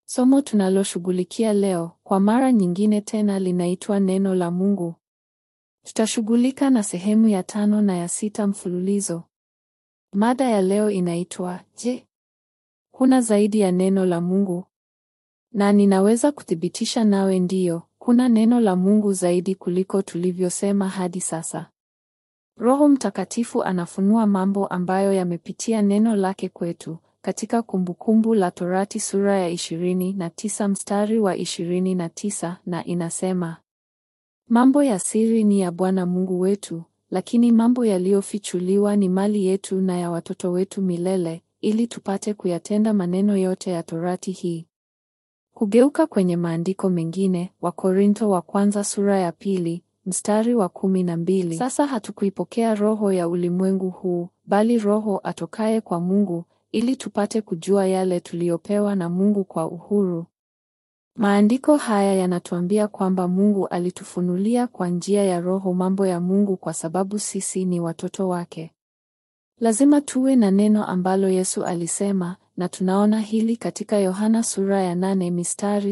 Somo tunaloshughulikia leo kwa mara nyingine tena linaitwa Neno la Mungu. Tutashughulika na sehemu ya tano na ya sita mfululizo. Mada ya leo inaitwa Je, kuna zaidi ya neno la Mungu? Na ninaweza kuthibitisha nawe ndiyo, kuna neno la Mungu zaidi kuliko tulivyosema hadi sasa. Roho Mtakatifu anafunua mambo ambayo yamepitia neno lake kwetu katika Kumbukumbu la Torati sura ya ishirini na tisa mstari wa ishirini na tisa na inasema, mambo ya siri ni ya Bwana Mungu wetu, lakini mambo yaliyofichuliwa ni mali yetu na ya watoto wetu milele, ili tupate kuyatenda maneno yote ya Torati hii. Kugeuka kwenye maandiko mengine, Wakorintho wa kwanza sura ya pili mstari wa kumi na mbili. Sasa hatukuipokea roho ya ulimwengu huu, bali Roho atokaye kwa Mungu, ili tupate kujua yale tuliyopewa na Mungu kwa uhuru. Maandiko haya yanatuambia kwamba Mungu alitufunulia kwa njia ya Roho mambo ya Mungu kwa sababu sisi ni watoto wake. Lazima tuwe na neno ambalo Yesu alisema, na tunaona hili katika Yohana sura ya nane mistari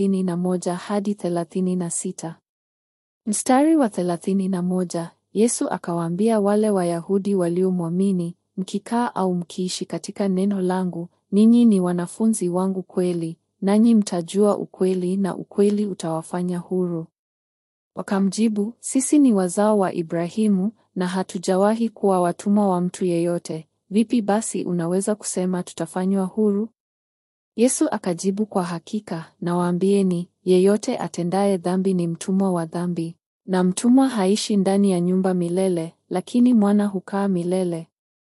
31 hadi 36. Mstari wa 31, Yesu akawaambia wale Wayahudi waliomwamini, mkikaa au mkiishi katika neno langu, ninyi ni wanafunzi wangu kweli, nanyi mtajua ukweli na ukweli utawafanya huru. Wakamjibu, sisi ni wazao wa Ibrahimu na hatujawahi kuwa watumwa wa mtu yeyote. Vipi basi unaweza kusema tutafanywa huru? Yesu akajibu, kwa hakika nawaambieni, yeyote atendaye dhambi ni mtumwa wa dhambi. Na mtumwa haishi ndani ya nyumba milele, lakini mwana hukaa milele.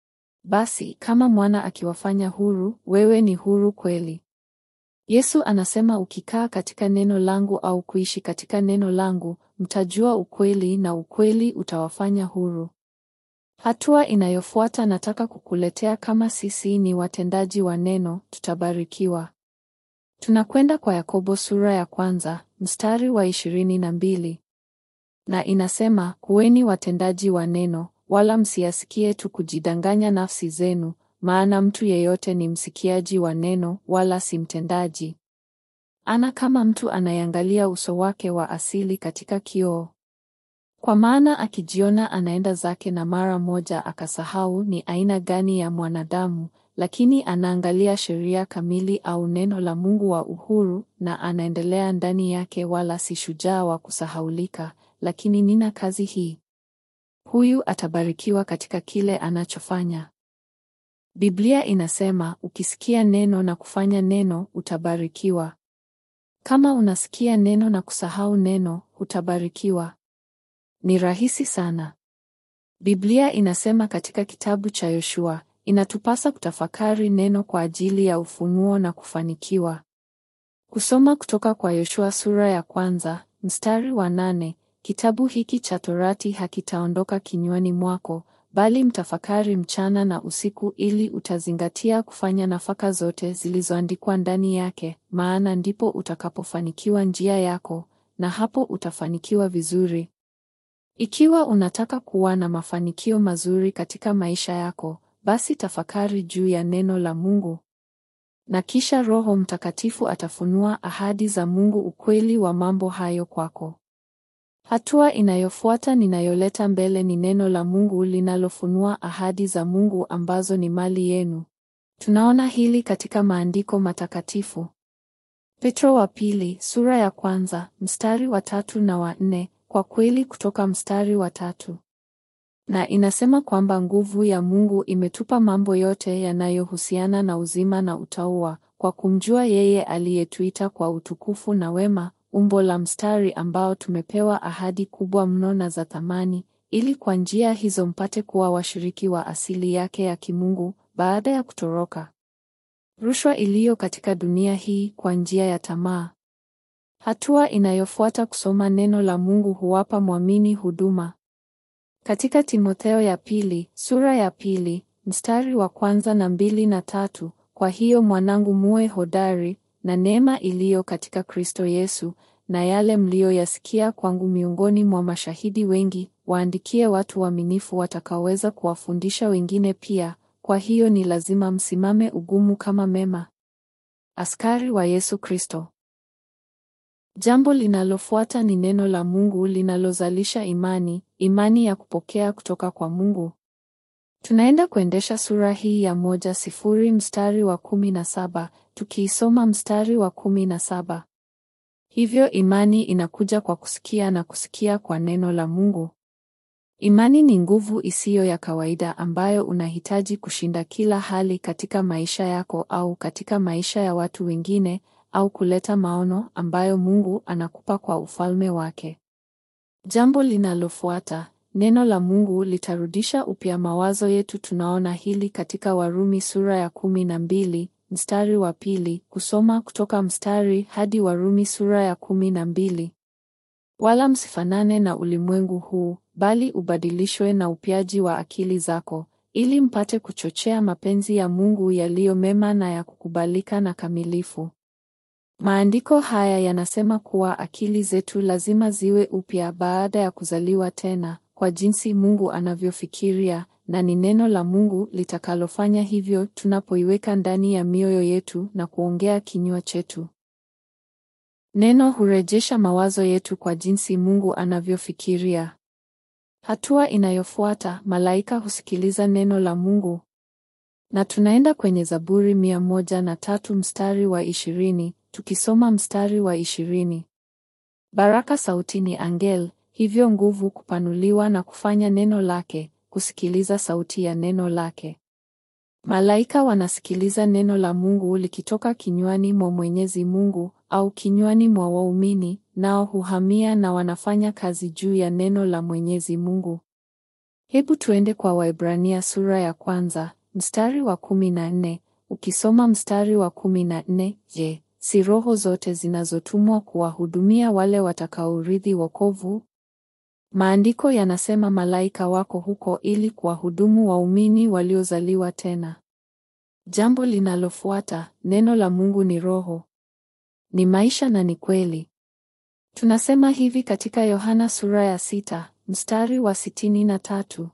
Basi kama mwana akiwafanya huru, wewe ni huru kweli. Yesu anasema ukikaa katika neno langu au kuishi katika neno langu, mtajua ukweli na ukweli utawafanya huru. Hatua inayofuata nataka kukuletea kama sisi ni watendaji wa neno, tutabarikiwa. Tunakwenda kwa Yakobo sura ya kwanza, mstari wa ishirini na mbili. Na inasema, kuweni watendaji wa neno, wala msiyasikie tu kujidanganya nafsi zenu, maana mtu yeyote ni msikiaji wa neno, wala si mtendaji. Ana kama mtu anayeangalia uso wake wa asili katika kioo. Kwa maana akijiona anaenda zake na mara moja akasahau ni aina gani ya mwanadamu, lakini anaangalia sheria kamili au neno la Mungu wa uhuru, na anaendelea ndani yake, wala si shujaa wa kusahaulika. Lakini nina kazi hii: huyu atabarikiwa katika kile anachofanya. Biblia inasema ukisikia neno na kufanya neno, utabarikiwa. Kama unasikia neno na kusahau neno, hutabarikiwa. Ni rahisi sana. Biblia inasema katika kitabu cha Yoshua, inatupasa kutafakari neno kwa ajili ya ufunuo na kufanikiwa. Kusoma kutoka kwa Yoshua sura ya kwanza, mstari wa nane, kitabu hiki cha Torati hakitaondoka kinywani mwako, bali mtafakari mchana na usiku ili utazingatia kufanya nafaka zote zilizoandikwa ndani yake, maana ndipo utakapofanikiwa njia yako, na hapo utafanikiwa vizuri. Ikiwa unataka kuwa na mafanikio mazuri katika maisha yako, basi tafakari juu ya neno la Mungu. Na kisha Roho Mtakatifu atafunua ahadi za Mungu, ukweli wa mambo hayo kwako. Hatua inayofuata ninayoleta mbele ni neno la Mungu linalofunua ahadi za Mungu ambazo ni mali yenu. Tunaona hili katika maandiko matakatifu. Petro wa pili, sura ya kwanza, mstari wa tatu na wa nne, kwa kweli kutoka mstari wa tatu. Na inasema kwamba nguvu ya Mungu imetupa mambo yote yanayohusiana na uzima na utauwa, kwa kumjua yeye aliyetuita kwa utukufu na wema umbo la mstari ambao tumepewa ahadi kubwa mno na za thamani, ili kwa njia hizo mpate kuwa washiriki wa asili yake ya kimungu baada ya kutoroka rushwa iliyo katika dunia hii kwa njia ya tamaa. Hatua inayofuata kusoma neno la Mungu huwapa mwamini huduma. Katika Timotheo ya pili, sura ya pili, mstari wa kwanza na mbili na tatu, kwa hiyo mwanangu, muwe hodari na neema iliyo katika Kristo Yesu na yale mliyoyasikia kwangu miongoni mwa mashahidi wengi, waandikie watu waaminifu watakaoweza kuwafundisha wengine pia. Kwa hiyo ni lazima msimame ugumu kama mema. Askari wa Yesu Kristo. Jambo linalofuata ni neno la Mungu linalozalisha imani, imani ya kupokea kutoka kwa Mungu. Tunaenda kuendesha sura hii ya moja sifuri mstari wa kumi na saba tukiisoma mstari wa kumi na saba. Hivyo imani inakuja kwa kusikia na kusikia kwa neno la Mungu. Imani ni nguvu isiyo ya kawaida ambayo unahitaji kushinda kila hali katika maisha yako au katika maisha ya watu wengine au kuleta maono ambayo Mungu anakupa kwa ufalme wake. Jambo linalofuata, neno la Mungu litarudisha upya mawazo yetu. Tunaona hili katika Warumi sura ya kumi na mbili mstari wa pili, kusoma kutoka mstari hadi Warumi sura ya kumi na mbili. Wala msifanane na ulimwengu huu, bali ubadilishwe na upyaji wa akili zako, ili mpate kuchochea mapenzi ya Mungu yaliyo mema na ya kukubalika na kamilifu. Maandiko haya yanasema kuwa akili zetu lazima ziwe upya baada ya kuzaliwa tena, kwa jinsi Mungu anavyofikiria, na ni neno la Mungu litakalofanya hivyo tunapoiweka ndani ya mioyo yetu na kuongea kinywa chetu. Neno hurejesha mawazo yetu kwa jinsi Mungu anavyofikiria. Hatua inayofuata, malaika husikiliza neno la Mungu. Na tunaenda kwenye Zaburi mia moja na tatu mstari wa ishirini, tukisoma mstari wa ishirini. Baraka sauti ni angel, hivyo nguvu kupanuliwa na kufanya neno lake, kusikiliza sauti ya neno lake. Malaika wanasikiliza neno la Mungu likitoka kinywani mwa Mwenyezi Mungu au kinywani mwa waumini, nao huhamia na wanafanya kazi juu ya neno la Mwenyezi Mungu. Hebu tuende kwa Waebrania sura ya kwanza, mstari wa kumi na nne. Ukisoma mstari wa kumi na nne, je, si roho zote zinazotumwa kuwahudumia wale watakaourithi wokovu? Maandiko yanasema malaika wako huko ili kuwahudumu waumini waliozaliwa tena. Jambo linalofuata, neno la Mungu ni roho, ni maisha na ni kweli. Tunasema hivi katika Yohana sura ya sita, mstari wa sitini na tatu.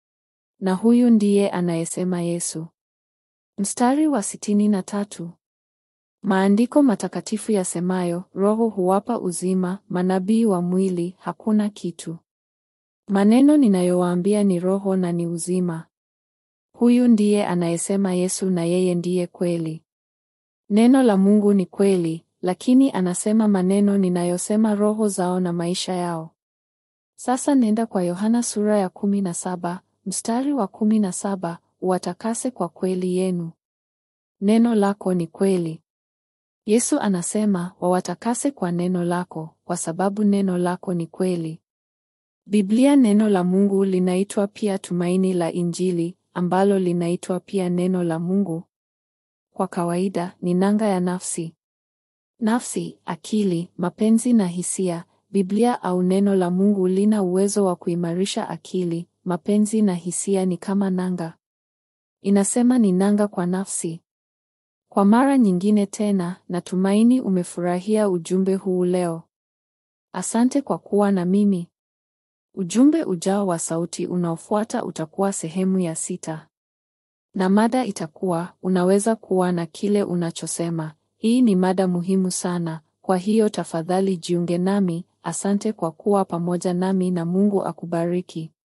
Na huyu ndiye anayesema Yesu. Mstari wa sitini na tatu. Maandiko matakatifu yasemayo, roho huwapa uzima, manabii wa mwili hakuna kitu. Maneno ninayowaambia ni roho na ni uzima. Huyu ndiye anayesema Yesu na yeye ndiye kweli. Neno la Mungu ni kweli, lakini anasema maneno ninayosema roho zao na maisha yao. Sasa nenda kwa Yohana sura ya kumi na saba, mstari wa kumi na saba, uwatakase kwa kweli yenu. Neno lako ni kweli. Yesu anasema wawatakase kwa neno lako, kwa sababu neno lako ni kweli. Biblia neno la Mungu linaitwa pia tumaini la Injili, ambalo linaitwa pia neno la Mungu. Kwa kawaida ni nanga ya nafsi. Nafsi, akili, mapenzi na hisia. Biblia au neno la Mungu lina uwezo wa kuimarisha akili, mapenzi na hisia ni kama nanga. Inasema ni nanga kwa nafsi. Kwa mara nyingine tena, natumaini umefurahia ujumbe huu leo. Asante kwa kuwa na mimi. Ujumbe ujao wa sauti unaofuata utakuwa sehemu ya sita. Na mada itakuwa unaweza kuwa na kile unachosema. Hii ni mada muhimu sana, kwa hiyo tafadhali jiunge nami. Asante kwa kuwa pamoja nami na Mungu akubariki.